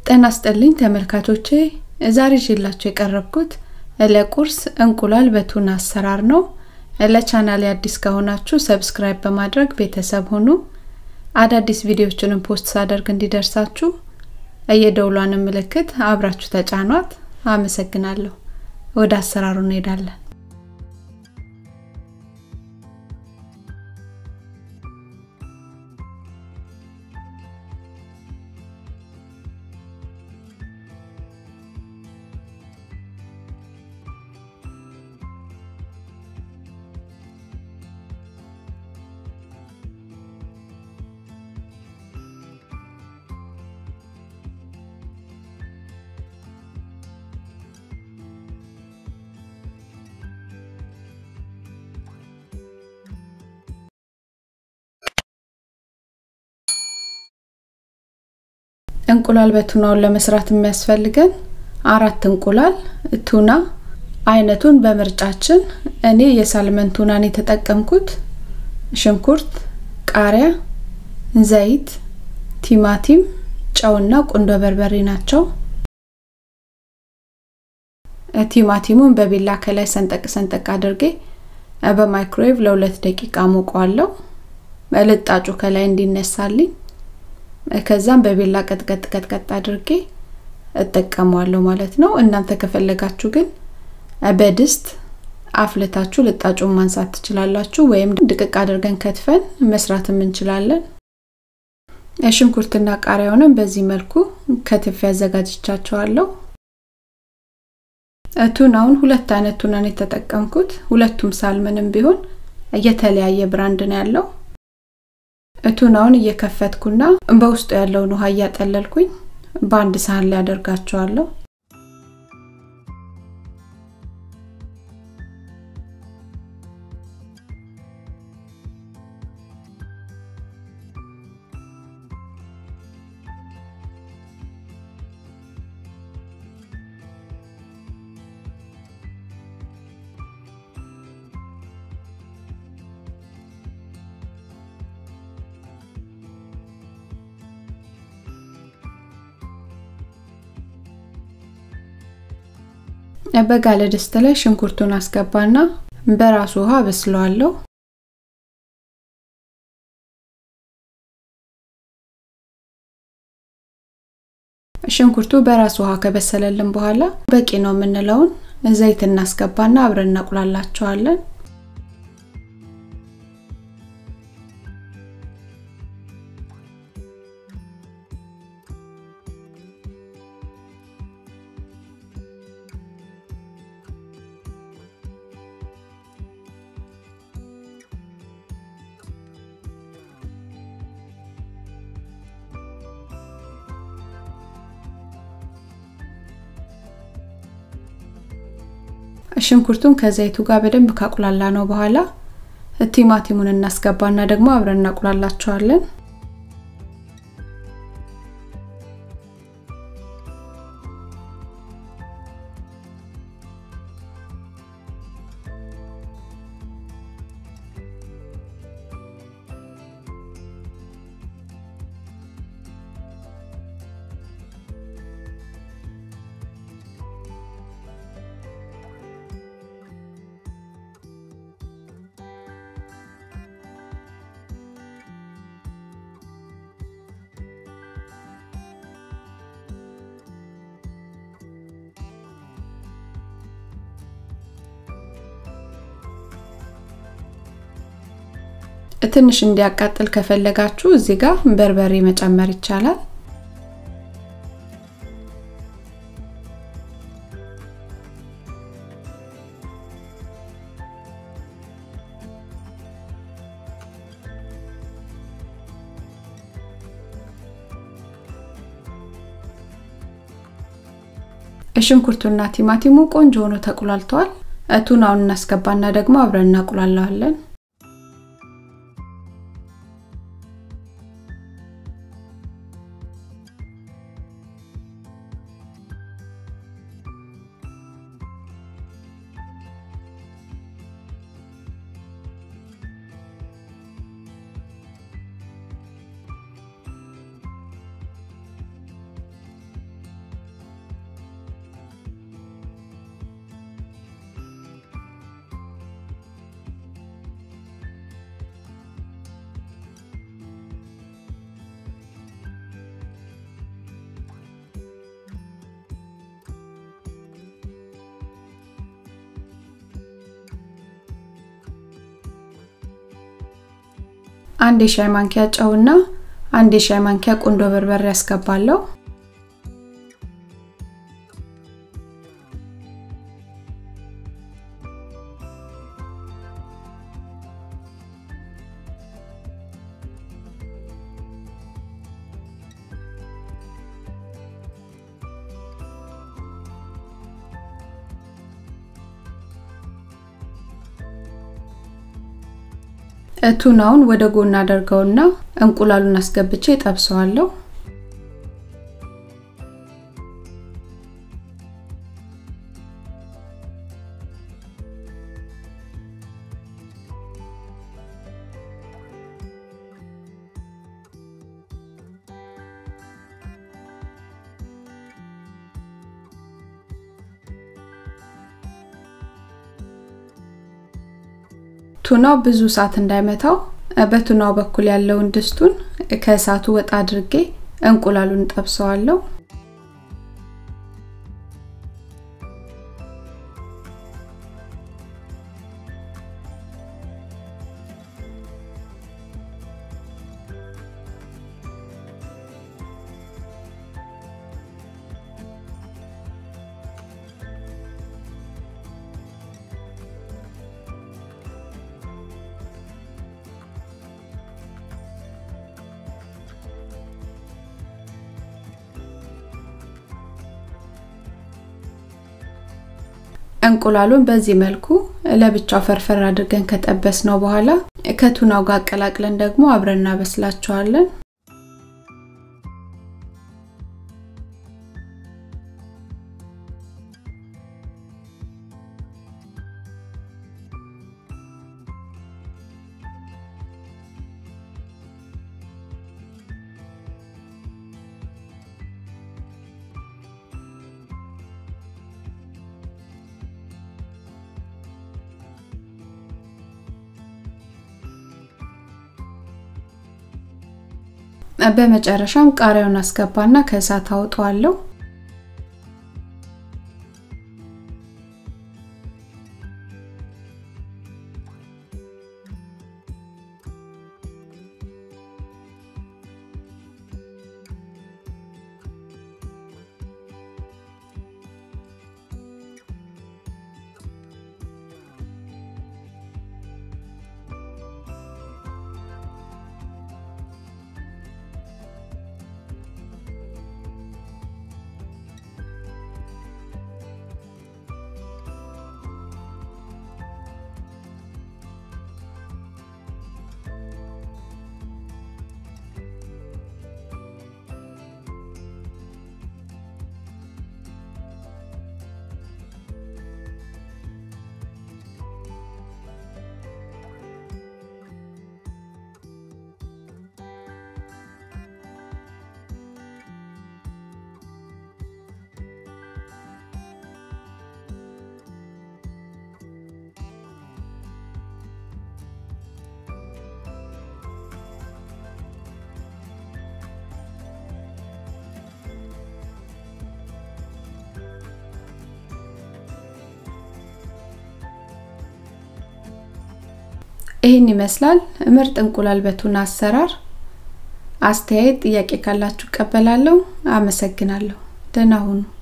ጤና ይስጥልኝ ተመልካቾቼ ዛሬ ይዤላችሁ የቀረብኩት ለቁርስ እንቁላል በቱና አሰራር ነው። ለቻናሌ አዲስ ከሆናችሁ ሰብስክራይብ በማድረግ ቤተሰብ ሁኑ። አዳዲስ ቪዲዮዎችንም ፖስት ሳደርግ እንዲደርሳችሁ የደውሏን ምልክት አብራችሁ ተጫኗት። አመሰግናለሁ። ወደ አሰራሩ እንሄዳለን። እንቁላል በቱናውን ለመስራት የሚያስፈልገን አራት እንቁላል፣ ቱና አይነቱን በምርጫችን። እኔ የሳልመን ቱናን የተጠቀምኩት፣ ሽንኩርት፣ ቃሪያ፣ ዘይት፣ ቲማቲም፣ ጨውና ቁንዶ በርበሬ ናቸው። ቲማቲሙን በቢላ ከላይ ሰንጠቅ ሰንጠቅ አድርጌ በማይክሮዌቭ ለሁለት ደቂቃ ሞቀዋለሁ፣ ልጣጩ ከላይ እንዲነሳልኝ ከዛም በቢላ ቀጥቀጥ ቀጥቀጥ አድርጌ እጠቀመዋለሁ ማለት ነው። እናንተ ከፈለጋችሁ ግን በድስት አፍልታችሁ ልጣጩን ማንሳት ትችላላችሁ፣ ወይም ድቅቅ አድርገን ከትፈን መስራትም እንችላለን። ሽንኩርትና ቃሪያውንም በዚህ መልኩ ከትፌ አዘጋጅቻቸዋለሁ። ቱናውን ሁለት አይነት ቱናን የተጠቀምኩት፣ ሁለቱም ሳልመንም ቢሆን የተለያየ ብራንድ ነው ያለው። ቱናውን እየከፈትኩና በውስጡ ያለውን ውሃ እያጠለልኩኝ በአንድ ሳህን ላይ አደርጋቸዋለሁ። በጋለ ድስት ላይ ሽንኩርቱን አስገባና በራሱ ውሃ በስለዋለሁ። ሽንኩርቱ በራሱ ውሃ ከበሰለልን በኋላ በቂ ነው የምንለውን ዘይት እናስገባና አብረን እናቁላላቸዋለን። ሽንኩርቱን ከዘይቱ ጋር በደንብ ካቁላላ ነው በኋላ ቲማቲሙን እናስገባና ደግሞ አብረን እናቁላላቸዋለን። ትንሽ እንዲያቃጥል ከፈለጋችሁ እዚህ ጋር በርበሬ መጨመር ይቻላል። ሽንኩርቱና ቲማቲሙ ቆንጆ ሆኖ ተቁላልተዋል። ቱናውን እናስገባና ደግሞ አብረን እናቁላለዋለን። አንድ የሻይ ማንኪያ ጨውና አንድ የሻይ ማንኪያ ቁንዶ በርበሬ ያስገባለሁ። ቱናውን ወደ ጎን አደርገውና እንቁላሉን አስገብቼ ጠብሰዋለሁ። ቱናው ብዙ እሳት እንዳይመታው በቱናው በኩል ያለውን ድስቱን ከእሳቱ ወጣ አድርጌ እንቁላሉን ጠብሰዋለሁ። እንቁላሉን በዚህ መልኩ ለብቻው ፈርፈር አድርገን ከጠበስ ነው በኋላ ከቱናው ጋር አቀላቅለን ደግሞ አብረን እናበስላቸዋለን። በመጨረሻም ቃሪያውን አስገባና ከእሳት አውጠዋለሁ። ይህን ይመስላል ምርጥ እንቁላል በቱና አሰራር። አስተያየት፣ ጥያቄ ካላችሁ እቀበላለሁ። አመሰግናለሁ። ደህና ሁኑ።